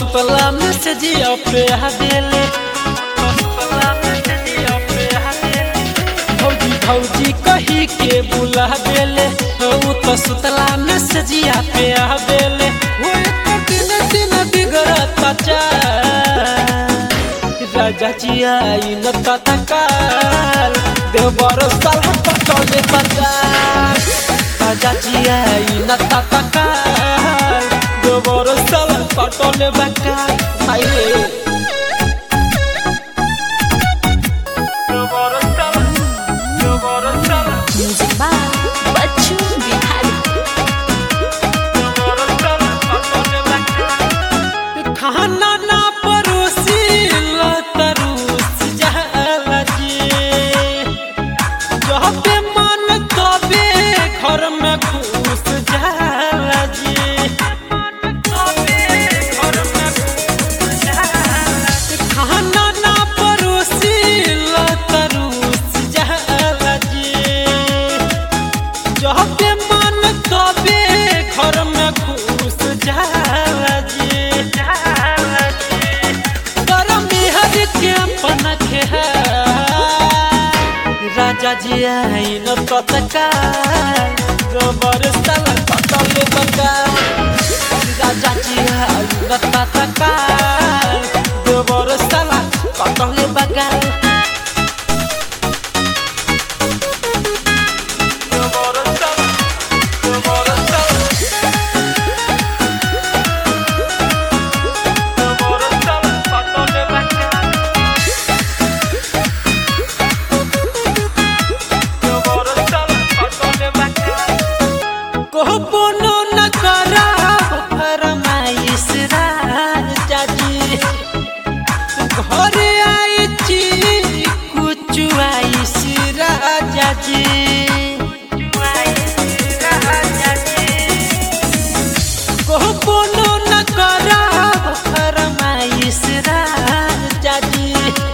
सुतला में से जिया पे हदेले भौजी भौजी कही के बुला देले ऊ तो सुतला में से जिया पे हदेले वो एक दिन दिन बिगड़ता चाल राजा जी आई न तत्काल देवर साल पटोले बंगाल राजा जी आई न तत्काल देवर साल पटोले बंगाल हाय रे देवर साल देवर साल Music by Bachu Bihari. देवर साल पटोले बंगाल खाना ना परोसी लतरूस जाला जी जहाँ पे मन तबे घर में घुस जाला जी खाना ना परोसी लतरूस जाला जी जहाँ पे मन तबे घर में घुस जाला जी करम हर के अपन है राजा जी आई न तत्काल गोबर सल पतल बंगा राजा जी आई न तत्काल गोबर सल पतल बंगा गोबर सल गोबर सल गोबर सल पतल बंगा कहबोनो न करा फरमाइश राजा जी घर आई छी कुछ आइश राजा जी कहबोनो न करा फरमाइश राजा जी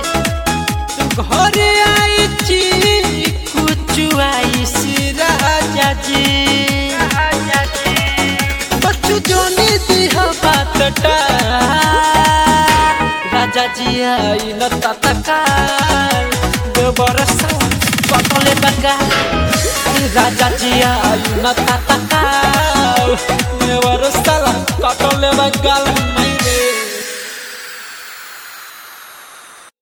घर आई छी कुछ आइस राजा जी बच्चू जोनी दिह बातटा राजा जी आई न तत्काल बरसा पटले बगा राजा जी आई न तत्काल बरसा कटले बगाल